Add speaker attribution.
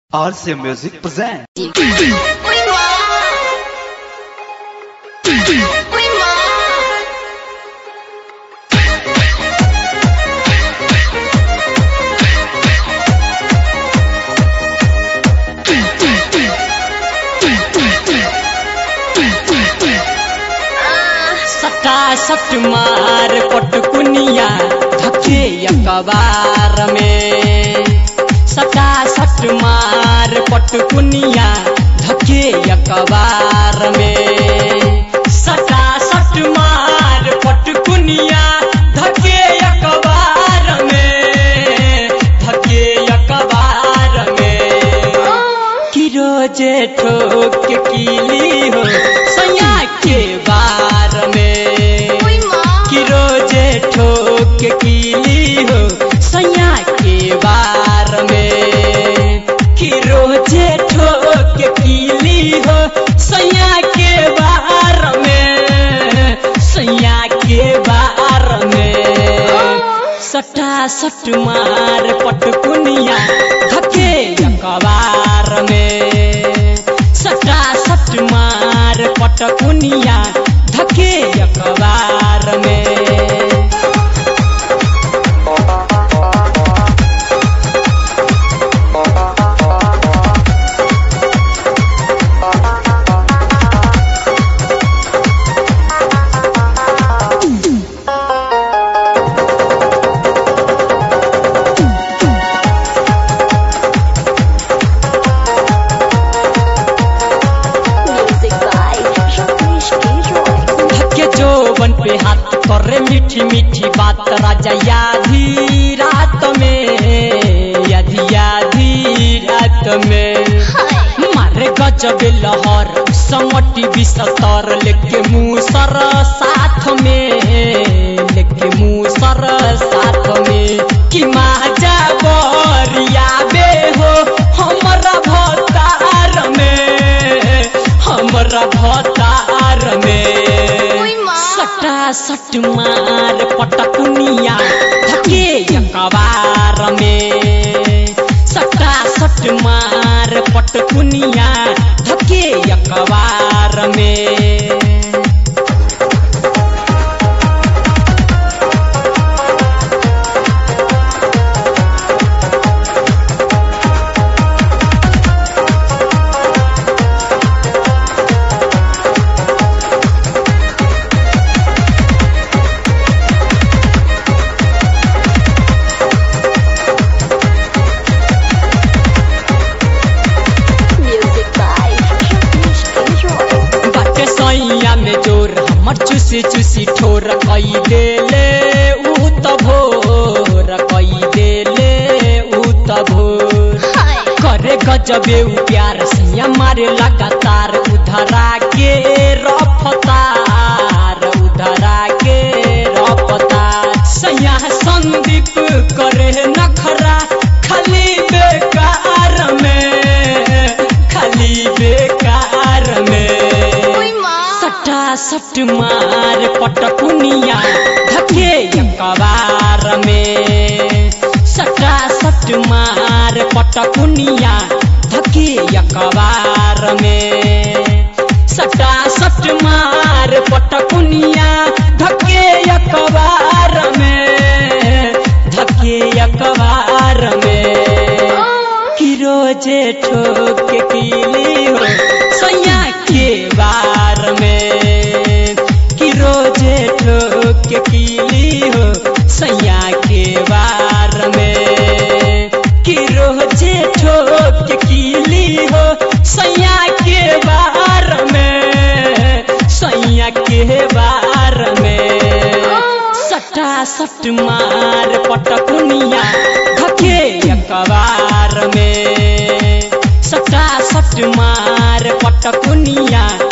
Speaker 1: RC Music presents.
Speaker 2: सटा सट मार पटकुनिया धके अकबार में सटा सट मार पटकुनिया धके अकबार में सटा सट मार पटकुनिया धके अकबार में धके अकबार में कि रोजे ठोक के कीली हो सैया के बार में कि रोजे ठोक के कीली हो सैया के बार में कि रोजे ठोक के कीली हो सैया के बार में सैया के बार में सटा सट मार पटकुनिया धके अकबार में सटा सट मार पटकुनिया धके अकबार में
Speaker 3: Music by Ramesh K. Roy.
Speaker 2: धके जोबन पे हाथ करे मीठी मीठी बात राजा याधी रात में याधी याधी रात में मारे गजब लहर समटी बिसतर लेके मूसर साथ में लेके मूसर साथ में कि माजा बरिया बे हो हमरा भतार में हमरा भतार में सटा सट मार पटकुनिया धके अकबार में सटा सट मार पटकुनिया धके अकबार में
Speaker 3: Music by Ramesh K. Roy.
Speaker 2: बाटे सैया में जोर हमर चुसी चुसी ठोर कई देले ऊ त भोर कई देले ऊ त भोर करे गजबे ऊ प्यार सैया मारे लगातार उधरा के रफ्तार उधरा के रफ्तार सैया संदीप करे नखरा खाली बेकार में खाली बेकार में सटा सट मार पटकुनिया धके अकबार में सटा सट मार पटकुनिया धके अकबार में सटा सट मार पटकुनिया धके अकबार में धके अकबार में कि रोजे ठोक के कीली हो सैया के बार में कि रोजे ठोक के कीली हो सैया के बार में कि रोजे ठोक के कीली हो सैया के बार में सैया के बार में सटा सट मार पटकुनिया धके अकबार में सटा सट मार पटकुनिया